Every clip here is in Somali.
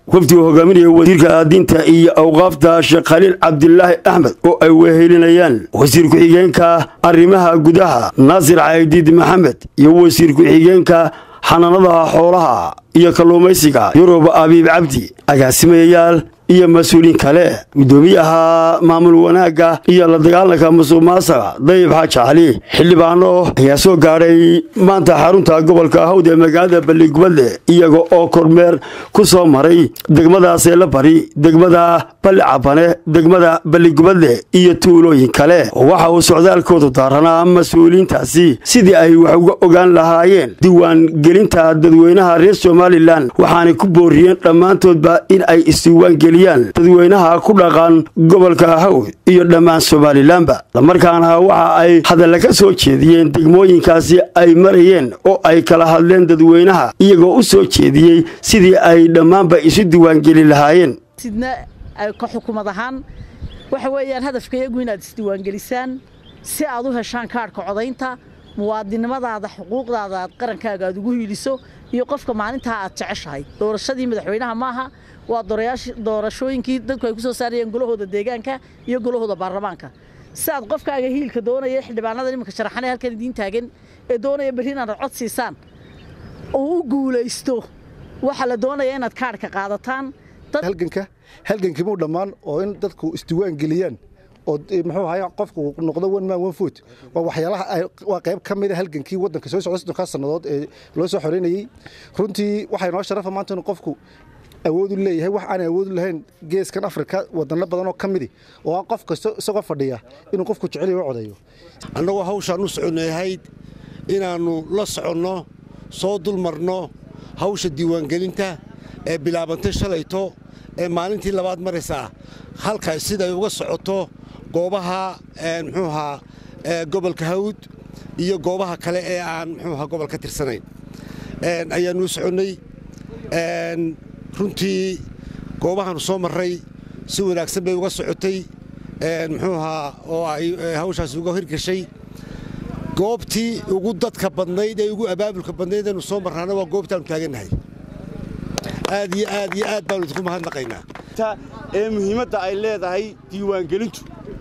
wafdi uu hogaaminaya wasiirka diinta iyo awqaafta sheekh khaliil cabdilaahi axmed oo ay wehelinayaan wasiir ku-xigeenka arrimaha gudaha naasir caydiid maxamed iyo wasiir ku-xigeenka xanaanada xoolaha iyo kalluumaysiga yurub abiib cabdi agaasimayayaal iyo mas-uuliin kale guddoomiyaha maamul wanaagga iyo la dagaalanka musuq maasaqa dayib xaaji cali xildhibaano ayaa soo gaadhay maanta xarunta gobolka hawd ee magaalada balligubadle iyaga oo kormeer ku soo maray degmada seelabari degmada balli cabane degmada balligubadle iyo tuulooyin kale waxa uu socdaalkoodu daaranaa mas-uuliyiintaasi sidii ay wax uga ogaan lahaayeen diiwaangelinta dadweynaha reer somalilan waxaanay ku booriyeen dhammaantoodba in ay isdiiwaangeliyaan dadweynaha ku dhaqan gobolka hawd iyo dhammaan somalilanba islamarkaana waxa ay hadalla ka soo jeediyeen degmooyinkaasi ay marayeen oo ay kala hadleen dadweynaha iyagoo u soo jeediyey sidii ay dhammaanba isu diiwaangeli lahaayeen sidna ka xukumad ahaan waxa weeyaan hadafka iyagu inaad isdiiwaangelisaan si aad u heshaan kaadhka codaynta muwaadinimadaada xuquuqdaada aad qarankaaga aad ugu hiiliso iyo qofka maalintaa aad jeceshahay doorashadii madaxweynaha maaha waa doorashooyinkii dadku ay ku soo saarayeen golahooda deegaanka iyo golahooda baarlamaanka si aad qofkaaga hiilka doonaya xildhibaanada iminka sharaxanee halkan idiin taagan ee doonaya berri inaad cod siisaan oo u guulaysto waxaa la doonaya inaad kaadhka qaadataan halganka halgankimuu dhammaan oo in dadku isdiiwaan geliyaan oo muxuu ahay qofku noqdo one man one foot waa waxyaalaha waa qayb ka mid a halgankii waddanka soo socda soddonkaa sannadood ee loo soo xoreynayey runtii waxaa inoo sharafa maanta inuu qofku awoodu leeyahay wax aan awoodu lahayn geeskan afrika wadano badan oo ka midi oo aan qof kasto isagoo fadhiya inuu qofku jeceliyo u codeeyo annagoo hawshaan u soconnayahayd inaannu la soconno soo dulmarno hawsha diiwaangelinta ee bilaabantay shalayto ee maalintii labaad maraysaa halka siday uga socoto goobaha muxuu ahaa gobolka hawd iyo goobaha kale ee aan muxuu ahaa gobol ka tirsanayn ayaannu u soconnay runtii goobahaanu soo marray si wanaagsan bay uga socotay muxuu ahaa oo ay hawshaasi uga hirgashay goobtii ugu dadka badnayd ee ugu abaabulka badnayd aynu soo marraana waa goobtaannu taagannahay aad iyo aad iyo aad baannu idinku mahadnaqaynaa ee muhiimadda ay leedahay diiwaangelintu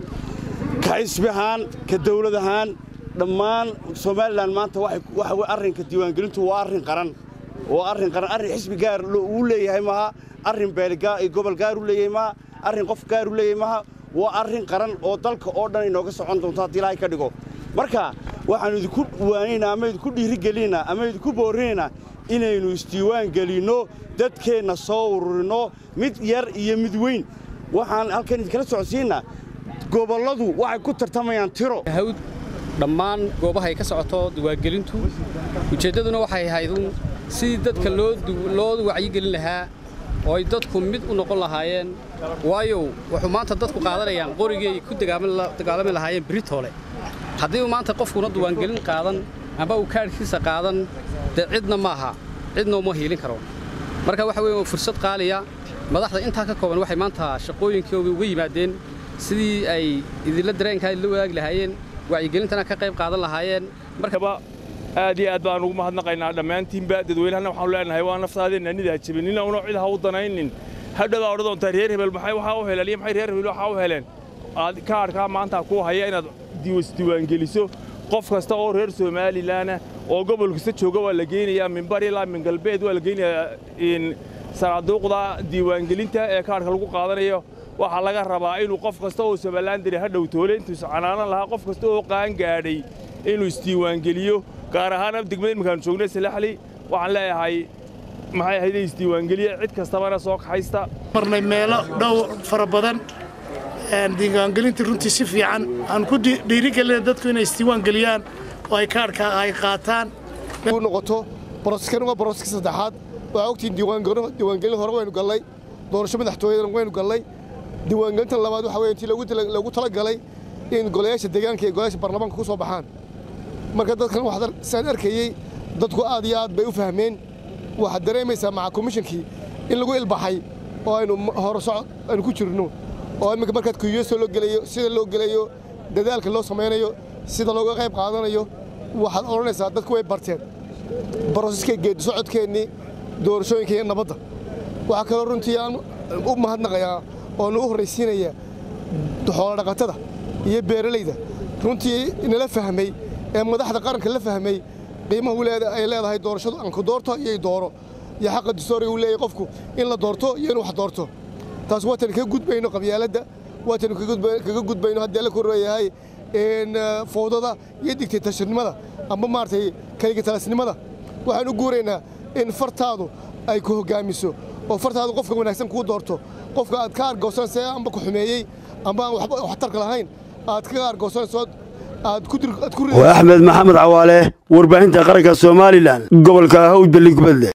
ka xisbi ahaan ka dawlad ahaan dhammaan somalilan maanta waxa arrinka diiwaangelintu waa arrin qaran waa arrin qaran arrin xisbi gaar uu leeyahay maaha arrin beelgobol gaar u leeyahay maaha arrin qof gaar u leeyahay maaha waa arrin qaran oo dalka oo dhan inooga socon doonto haddii ilaahay ka dhigo marka waxaannu idinku waanaynaa ama idinku dhiirigelinaynaa ama idinku boorinaynaa inaynu isdiiwaan gelinno dadkeenna soo ururinno mid yar iyo mid weyn waxaan halkan idinkala socodsiinnaa gobolladu waxay ku tartamayaan tiro hawd dhammaan goobahay ka socoto diiwaangelintu ujeeddaduna waxay ahaydun sidii dadka loo wacyigelin lahaa oo ay dadku mid u noqon lahaayeen waayo wuxuu maanta dadku qaadanayaan qorigii ay ku dagaalami lahaayeen beritoole haddii uu maanta qofkuna diiwaangelin qaadan amba uu kaadhkiisa qaadan dee cidna maaha cidna uma hiilin karo marka waxa weeye waa fursad qaaliya madaxda intaa ka kooban waxay maanta shaqooyinkooda uga yimaadeen sidii ay idinla dareenkaa la wadaagi lahaayeen wacyigelintana ka qayb qaadan lahaayeen markaba aad iyo aad baan ugu mahadnaqaynaa dhammaantiinba dadweynahana waxaanu leenahay waa naftaadeenna nidaa jebinina una cid ha u danaynin hadhowaa odhan doontaa reer hebel maxay waxaa u heleen iyo maxay reer hebel waxaa u heleen aad kaadhkaa maanta kuu haya inaad isdiiwaangeliso qof kasta oo reer somalilanah oo gobol kasta jooga waa la geynayaa min bari ilaa min galbeed waa la geynayaa sanaaduuqda diiwaangelinta ee kaadhka lagu qaadanayo waxaa laga rabaa inuu qof kasta oo somalilan diri hadhow toole intuusa canaanan lahaa qof kasta oo qaan gaadhay inuu isdiiwaangeliyo gaar ahaan degmada iminkaanu joognay salaxli waxaan leeyahay maxay ahayd isdiiwaangeliya cid kastabana soo kaxaysta marnay meelo dhow fara badan diiwaangelintii runtii si fiican aan ku dhiirigelina dadku inay isdiiwaangeliyaan oo ay kaadhka ay qaataan noqoto boroskan waa boroska saddexaad waa ogtiin diiwaangelin hore waynu gallay doorasho madaxtooyadana waynu gallay diiwaangelintan labaad waxa weye intii lagu talagalay in golayaasha deegaanka iyo golayaasha baarlamaanka ku soo baxaan marka dadkan waxaan arkayey dadku aad iyo aad bay u fahmeen waxaad dareemaysaa maca komishankii in lagu ilbaxay oo aynu hore socod aynu ku jirno oo imminka markaad kuyuyeso loo gelayo sida loo gelayo dadaalka loo samaynayo sida looga qayb qaadanayo waxaad odhanaysaa dadku way barteen barosiska geedi socodkeennii doorashooyinka iyo nabadda waxaa kaloo runtii aan u mahadnaqayaa oonu u horraysiinaya xoolodhaqatada iyo beeralayda runtii nala fahmay ee madaxda qaranka la fahmay qiimaha ay leedahay doorashadu anku doorto iyo dooro iyo xaqa distooriga uu leeyahay qofku in la doorto iyo in wax doorto taas waataynu kaga gudbayno qabyaaladda waataynu kaga gudbayno haddii alla korreeyahay fowdada iyo digtaytasharnimada amba maaragtay kaligatalasnimada waxaan u guuraynaa in fartaadu ay ku hoggaamiso oo fartaadu qofka wanaagsan kuu doorto qofka aad ka argoosanaysa amba ku xumeeyey amba aan waxba waxtarka lahayn aad kaga argoosanayso aad ku waa axmed maxamed cawaale warbaahinta qaranka somalilan gobolka hawd balli gubadle